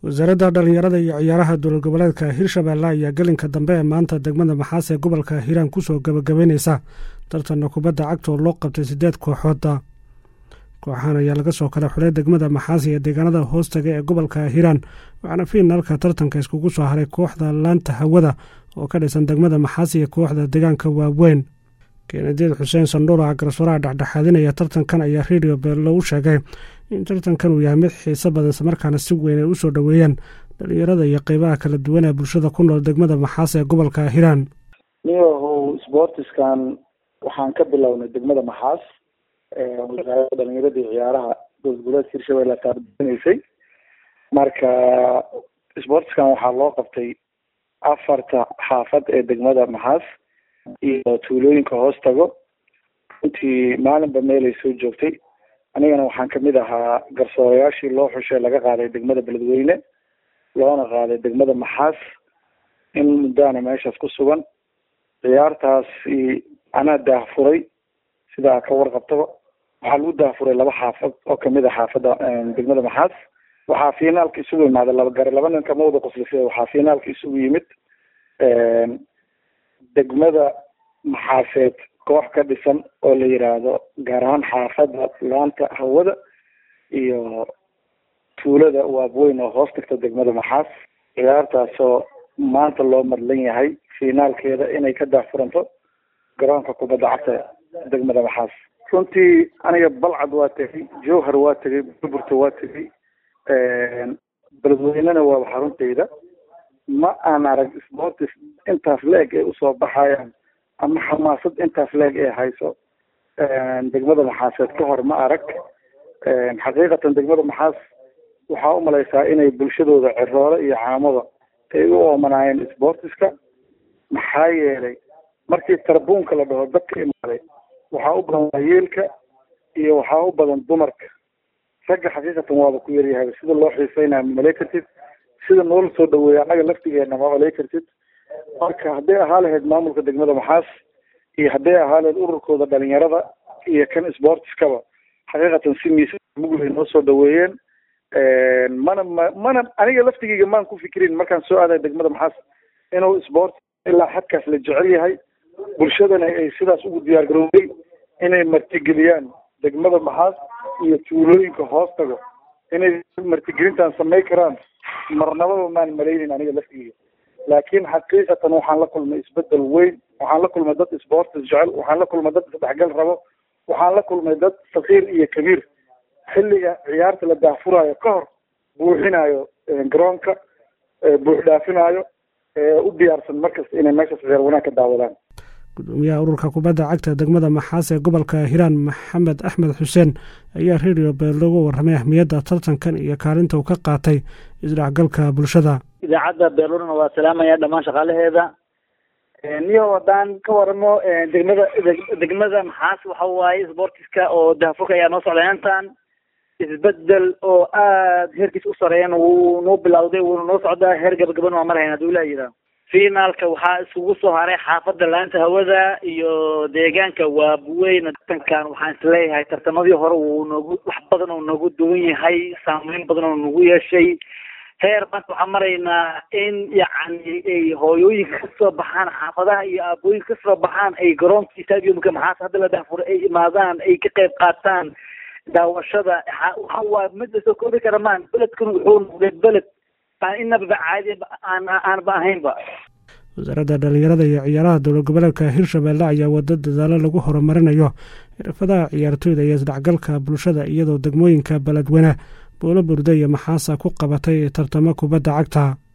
wasaaradda dhallinyarada iyo ciyaaraha dowlad goboleedka hirshabeelle ayaa gelinka dambe ee maanta degmada maxaas ee gobolka hiiraan kusoo gabagabeyneysa tartanna kubadda cagta oo loo qabtay siddeed kooxooda kooxahan ayaa laga soo kala xulay degmada maxaas iyo deegaanada hoostaga ee gobolka hiiraan waxaana fiinaalka tartanka iskugu soo haray kooxda laanta hawada oo ka dhisan degmada maxaas iyo kooxda deegaanka waaweyn keenadiid xuseen sandhuura garsooraha dhexdhexaadinaya tartankan ayaa redio beello u sheegay in tartankan uu yahay mid xiiso badan islamarkaana si weyn ay u soo dhoweeyaan dhalinyarada iyo qeybaha kala duwan ee bulshada ku nool degmada maxaas ee gobolka hiiraan niyahow sportiskan waxaan ka bilownay degmada maxaas wasaaradda dhalinyarada iyo ciyaaraha dowlad goboleedka hirshabelle taarbinaysay marka sportiskan waxaa loo qabtay afarta xaafad ee degmada maxaas iyo tuulooyinka hoos tago runtii maalinba meelay soo joogtay anigana waxaan kamid ahaa garsoorayaashii loo xushay laga qaaday degmada beledweyne loona qaaday degmada maxaas in muddaana meeshaas ku sugan ciyaartaasi anaa daahfuray sidaa ka warqabtaba waxaa lagu daahfuray laba xaafad oo kamid a xaafadda degmada maxaas waxaa finaalka isugu yimaaday laba gare laba nin kama wada qoslisa waxaa finaalka isugu yimid degmada maxaaseed koox ka dhisan oo la yiraahdo gaar ahaan xaafadda laanta hawada iyo tuulada waabweyn oo hoos tagta degmada maxaas ciyaartaasoo maanta loo madlan yahay finaalkeeda inay ka daahfuranto garoonka kubadda cagta degmada maxaas runtii aniga balcad waa tegay jowhar waa tegay burburta waa tegay beledweynena waa xaruntayda ma aan arag sportis intaas la-eg ay usoo baxayaan ama xamaasad intaas la-eg ay hayso degmada maxaaseed ka hor ma arag xaqiiqatan degmada maxaas waxaa umalaysaa inay bulshadooda ciroole iyo caamada ay u oomanaayeen sportiska maxaa yeelay markii tarbuunka la dhaho dadka imaaday waxaa u badan waayeelka iyo waxaa u badan dumarka ragga xaqiiqatan waaba ku yaryahay sida loo xiiseynaya malay kartid sida noola soo dhaweeya annaga laftigeena ma malay kartid marka hadday ahaa lahayd maamulka degmada maxaas iyo hadday ahaa lahayd ururkooda dhalinyarada iyo kan sportiskaba xaqiiqatan si miisa mugulay noo soo dhaweeyeen mana ma mana aniga laftigeyga maan ku fikirin markaan soo aaday degmada maxaas inuu sport ilaa xadkaas la jecel yahay bulshadana ay sidaas ugu diyaar garoobay inay martigeliyaan degmada maxaas iyo tuulooyinka hoos tago inay martigelintan samay karaan marnababa maan malaynin aniga laftigeyga laakiin xaqiiqatan waxaan la kulmay isbedel weyn waxaan la kulmay dad sportis jecel waxaan la kulmay dad isdhexgal rabo waxaan la kulmay dad sakiir iyo kabiir xilliga ciyaarta la daahfuraayo ka hor buuxinayo garoonka buux dhaafinaayo u diyaarsan markasta inay meeshaas ciyaar wanaag ka daawadaan gudoomiyaha ururka kubadda cagta degmada maxaas ee gobolka hiiraan maxamed axmed xuseen ayaa redio beel looga warramay ahmiyadda tartankan iyo kaalinta uu ka qaatay isdhexgalka bulshada idaacadda beelurna waa salaamaya dhammaan shaqaalaheeda niyo haddaan ka waramo degmada degmada maxaas waxa waaye sportiska oo daafurka ayaa noo socday intan isbedel oo aada heerkiis u sareeyan wuu noo bilawday wuuna noo socdaa heer gabagaban waa marhayn haduu ilaa yidhaah finaalka waxaa iskugu soo haray xaafadda laanta hawada iyo deegaanka waabuweyn tartankan waxaan isleeyahay tartamadii hore wuu noogu wax badan oo noogu duwan yahay saameyn badan oo nagu yeeshay heer maanta waxaan maraynaa in yacni ay hooyooyinka kasoo baxaan xaafadaha iyo aabooyinka kasoo baxaan ay garoonka stadiumka maxaas hadda la daafuro ay imaadaan ay ka qayb qaataan daawashada waxa waa mid lasoo koobi kara maan beledkan wuxuu noqday beled aan inaba caadi aan aanba ahaynba wasaaradda dhalinyarada iyo ciyaaraha dowlad goboleedka hirshabelle ayaa wada dadaalo lagu horumarinayo xirfadaha ciyaartooyda iyo isdhexgalka bulshada iyadoo degmooyinka beledweyne buulo burde iyo maxaasa ku qabatay tartamo kubadda cagta